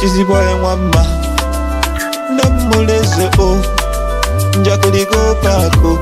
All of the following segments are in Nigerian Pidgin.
Chizzy boy nwamba Ndamuleze o Njakuli go pako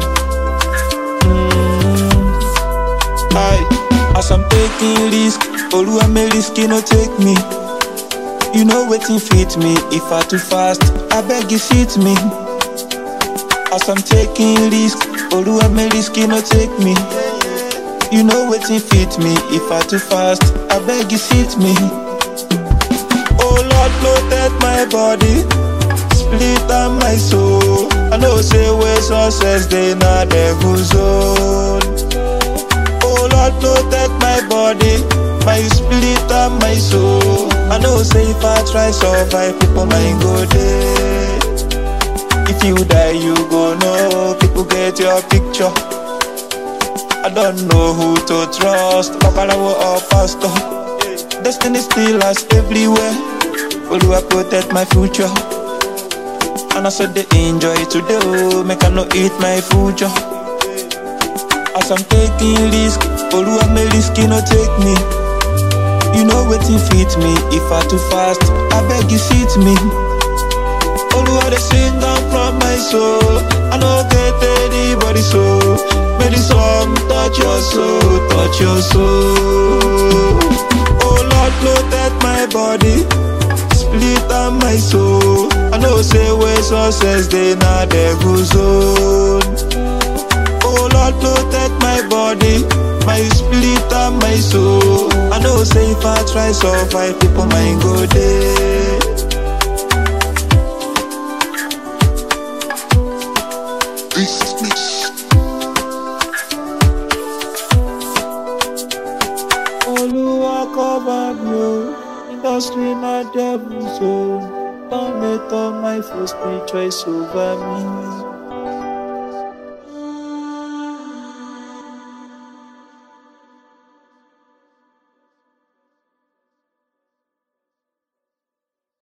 mm. Aye As I'm taking risk Oluwa me risky no take me You know wetin fit me If I too fast I beg you fit me As I'm taking risk Oluwa me risky no take me You know wetin fit me If I too fast I beg you fit me Oh Lord protect my body Split on my soul I know say where success dey na devil zone Oh Lord protect my body My spirit and my soul I know say if I try survive People mind go dey If you die you go know People get your picture I don't know who to trust Babalawo or pastor Destiny still us everywhere Oluwa protect my future And I said they enjoy today oh Make I no eat my future As I'm taking risk Oluwa me risky no take me You know wetin fit me If I too fast I beg you fit me Oluwa dey sing down from my soul I no get anybody soul May the song touch your soul Touch your soul Oh Lord protect my body Split on my soul I know say where success dey na devil zone Oh Lord protect my body My spirit and my soul I know say if I try survive People mind go dey Oluwa cover me o Industry na devil zone Don't make all my foes me choice over me